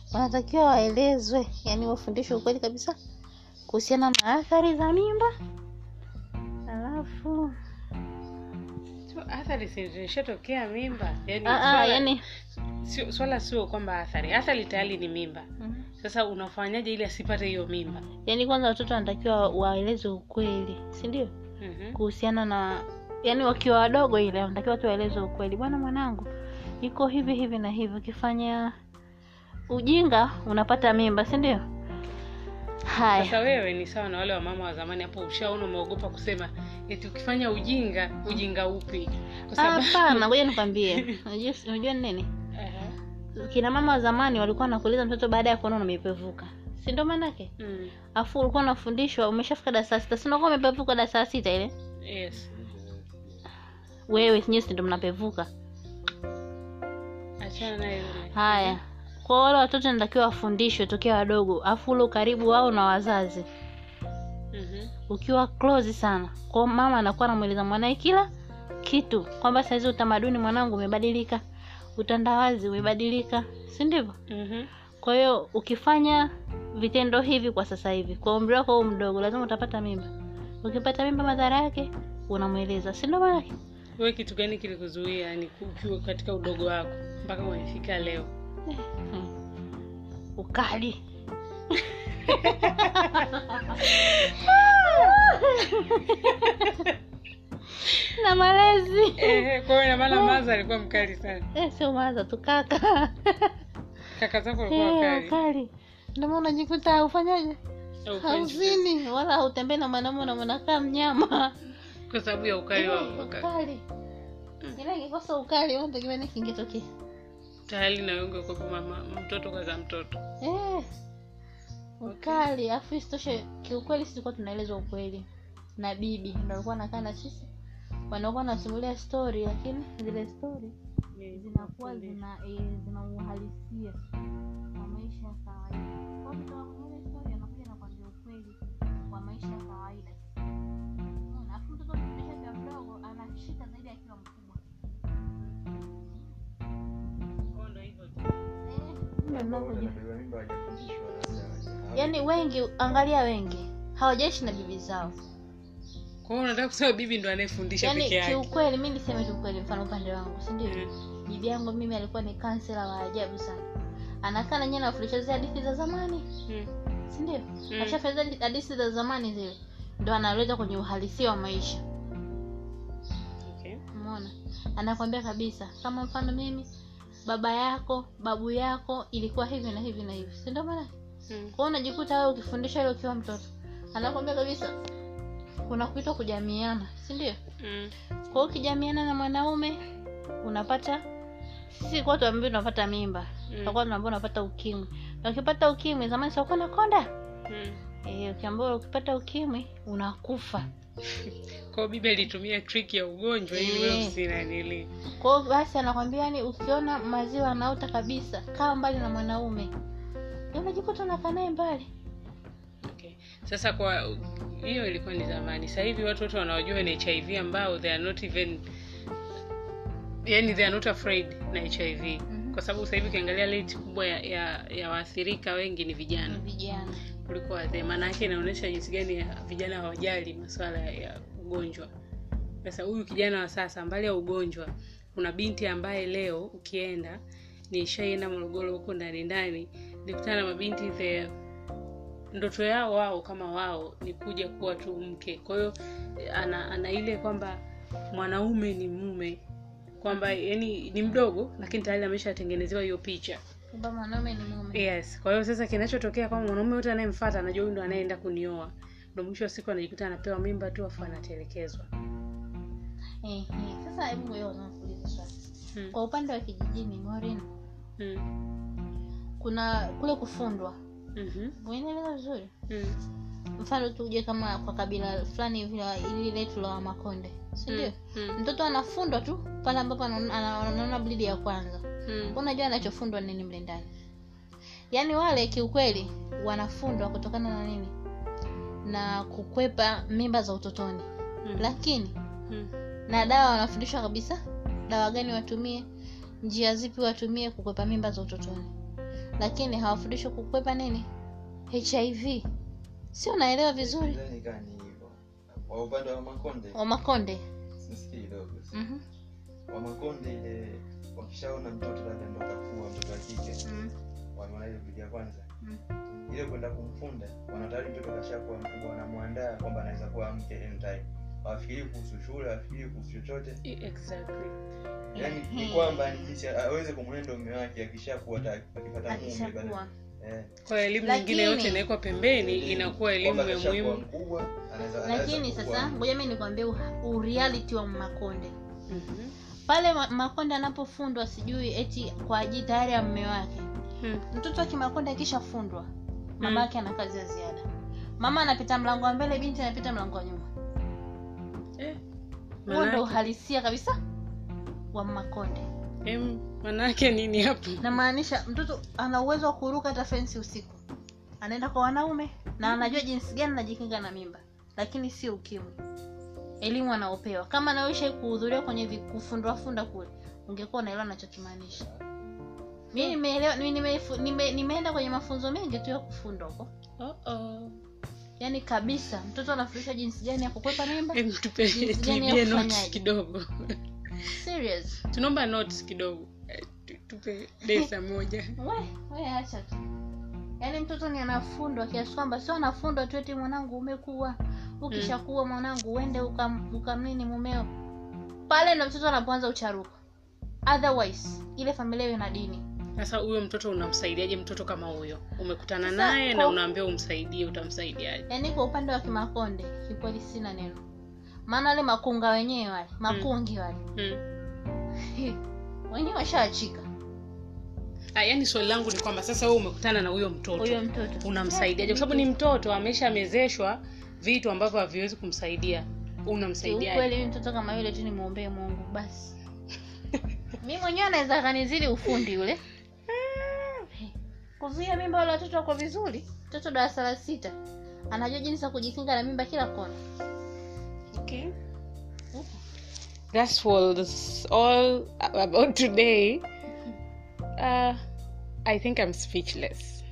wanatakiwa waelezwe yani wafundishwe ukweli kabisa kuhusiana na athari za mimba alafu So, athari zilishatokea mimba yani, ah, ah, swala, yani sio, swala sio kwamba athari athari tayari ni mimba Mhm. sasa unafanyaje ili asipate hiyo mimba yani kwanza watoto wanatakiwa waelezwe ukweli si ndio Mhm. kuhusiana na yani wakiwa wadogo ile wanatakiwa tu waelezwe ukweli bwana mwanangu iko hivi hivi na hivi ukifanya ujinga unapata mimba si ndio haya sasa wewe ni sawa na wale wamama wa zamani hapo ushaona umeogopa kusema eti ukifanya ujinga ujinga upi Kwa sababu- hapana ngoja nikwambie unajua unajua ni nini Aha. kina mama wa zamani walikuwa wanakuuliza mtoto baada ya kuona umepevuka si ndio maanake Mm. afu ulikuwa unafundishwa umeshafika darasa sita si unakuwa umepevuka darasa sita ile yes wewe nyinyi si ndio mnapevuka achana naye yule haya kwa wale watoto natakiwa wafundishwe tokea wadogo afu ule ukaribu wao na wazazi Mhm. ukiwa close sana kwa mama anakuwa anamweleza mwanae kila kitu kwamba saizi utamaduni mwanangu umebadilika utandawazi umebadilika si ndivyo Mhm. kwa hiyo ukifanya vitendo hivi kwa sasa hivi kwa umri wako huu mdogo lazima utapata mimba ukipata mimba madhara yake unamweleza si ndio maanake wewe kitu gani kilikuzuia yani ukiwa katika udogo wako mpaka umefika leo Hmm. ukali na malezi Eh, kwa hiyo ina maana maza alikuwa mkali sana eh, sio maza tu kaka kaka zako walikuwa Eh, wakali ukali ndio maana unajikuta ufanyaje Au upendi hauzini wala hautembei na mwanamume na mwanakaa mnyama kwa sababu ya ukali wa Eh, wakali ukali ila ikikosa ukali unategemea nini kingetokea tayari na wewe ungekuwa mama mtoto kaza mtoto Eh, ukali afu isitoshe kiukweli sisi tulikuwa tunaelezwa ukweli na bibi ndo alikuwa anakaa na sisi wanakuwa wanasimulia story lakini zile story zinakuwa zina eh, zina uhalisia wa maisha ya kawaida Kwa hiyo kutoka kwenye ile story anakuja na kuambia ukweli wa maisha ya kawaida Unaona? Alafu mtoto ukifundisha akiwa mdogo anashika zaidi akiwa mkubwa Kwa ndo hivyo tu. Eh, ndio ninavyoji- Anabeba mimba hajafundishwa labda. yaani wengi angalia wengi hawajaishi na bibi zao kwa hiyo unataka kusema bibi ndo anayefundisha yaani peke yake kiukweli mi niseme tu ukweli mfano upande wangu si ndio Mm. bibi yangu mimi alikuwa ni kansela wa ajabu sana anakaa na nyie nafundisha zile hadithi za zamani Mm. si ndio ashafanya zile hadithi za zamani zile ndo analeta kwenye uhalisia wa maisha Okay. umeona anakwambia kabisa kama mfano mimi baba yako babu yako ilikuwa hivi na hivi na hivi si ndio maana Mm. kwao unajikuta wewe ukifundisha ile ukiwa mtoto anakwambia kabisa kuna kuitwa kujamiana si ndio Mm. kwa hiyo ukijamiana na mwanaume unapata sisi kwa tuambia tunapata mimba Mm. tutakuwa tunaambia unapata ukimwi na ukipata ukimwi zamani sikuwa na konda Mm. eh ukiambiwa ukipata ukimwi unakufa kwa hiyo bibi alitumia trick ya ugonjwa ili wewe Eh. usinanili kwa hiyo basi anakwambia yani ukiona maziwa anauta kabisa kaa mbali na mwanaume Ndio unajikuta unakaa naye mbali okay. sasa kwa hiyo ilikuwa ni zamani sasa hivi watu wote wanaojua ni hiv ambao they are not even yani they are not afraid na hiv Mhm. kwa sababu sasa hivi ukiangalia rate kubwa ya, ya, ya waathirika wengi ni vijana ni vijana kuliko wazee maana yake inaonyesha jinsi gani ya vijana hawajali masuala ya ugonjwa sasa huyu kijana wa sasa mbali ya ugonjwa kuna binti ambaye leo ukienda nishaienda morogoro huko ndani ndani nikutana na mabinti the ndoto yao wao kama wao ni kuja kuwa tu mke kwa hiyo ana, ana ile kwamba mwanaume ni mume kwamba yani ni mdogo lakini tayari ameshatengenezewa hiyo picha kwamba mwanaume ni mume yes kwa hiyo sasa kinachotokea kwamba mwanaume yote anayemfata anajua huyu ndo anayeenda kunioa ndo mwisho wa siku anajikuta anapewa mimba tu afu anatelekezwa eh, eh. sasa hebu wewe unakuuliza swali hmm. kwa upande wa kijijini Maureen hmm. kuna kule kufundwa mm-hmm. unaelewa vizuri hmm. mfano tuje kama kwa kabila fulani hivi la- ili letu la makonde si ndio hmm. mtoto anafundwa tu pale ambapo anaona- ana- anaona blidi ya kwanza hmm. unajua anachofundwa nini mle ndani yaani wale kiukweli wanafundwa kutokana na nini na kukwepa mimba za utotoni hmm. lakini hmm. na dawa wanafundishwa kabisa dawa gani watumie njia zipi watumie kukwepa mimba za utotoni lakini hawafundishwi kukwepa nini hiv si unaelewa vizuri Sidhani kama ni hivyo kwa upande wa makonde wamakonde sisikii kidogo Mhm, wamakonde ile wakishaona mtoto labda ndo kakua mtoto wa kike mhm, wanaona ile video ya kwanza mhm. ile kwenda kumfunda wanatayari mtoto kashakuwa mkubwa wanamwandaa kwamba anaweza kuwa mke anytime hawafikiri kuhusu shule hawafikiri kuhusu chochote exactly yaani ni Ehe. kwamba ni jinsi aweze kumwenda mume wake akishakuwa ta- akipata mume akishakuwa baada- eh, kwa elimu Lakini- nyingine yote inawekwa pembeni inakuwa elimu kwamba ya kashakuwa muhimu mkubwa anaweza anaweza lakini kuwa- sasa ngoja mi nikwambie u- ureality wa makonde Mhm. pale ma- makonde anapofundwa sijui eti kwa ajili tayari ya mme wake Hmm. mtoto wa kimakonde akishafundwa mama yake ana kazi ya ziada mama anapita mlango wa mbele binti anapita mlango wa nyuma Eh, huo ndo manake- uhalisia kabisa wa makonde em, manake nini hapo namaanisha mtoto ana uwezo wa kuruka hata fensi usiku anaenda kwa wanaume na anajua jinsi gani anajikinga na mimba lakini sio ukimwi elimu anaopewa kama nawisha kuhudhuria kwenye vi- kufundwafunda kule ungekuwa unaelewa nachokimaanisha mi nimeelewa mi nimefu- nime, nimeenda kwenye mafunzo mengi tu ya kufundwa huko Uh-oh. yaani kabisa mtoto anafundishwa jinsi gani ya kukwepa mimba Em, tupe Jinsi gani ya tuibie notes kufanyaje? kidogo serious tunaomba notes kidogo Eh, tu- tupe desa moja we we acha tu yaani mtoto ni anafundwa kiasi kwamba sio anafundwa tu eti mwanangu umekuwa ukishakuwa mwanangu uende ukam- ukamnini mumeo pale ndo mtoto anapoanza ucharuko otherwise ile familia iwe na dini sasa huyo mtoto unamsaidiaje mtoto kama huyo umekutana Sasa, naye na kwa- unaambia umsaidie utamsaidiaje yaani kwa upande wa kimakonde kikweli sina neno maana wale makunga wenyewe wale makungi wale hmm. wenyewe washaachika ah, yani swali langu ni kwamba sasa wewe umekutana na huyo mtoto huyo mtoto unamsaidiaje kwa sababu ni mtoto ameshamezeshwa vitu ambavyo haviwezi kumsaidia unamsaidiaje kiukweli mi mtoto kama yule tu nimwombee mungu basi mi mwenyewe anaweza akanizidi ufundi yule kuzuia mimba wale watoto wako vizuri mtoto darasa la sita anajua jinsi ya kujikinga na mimba kila kona okay. That was all about today. Uh, I think I'm speechless.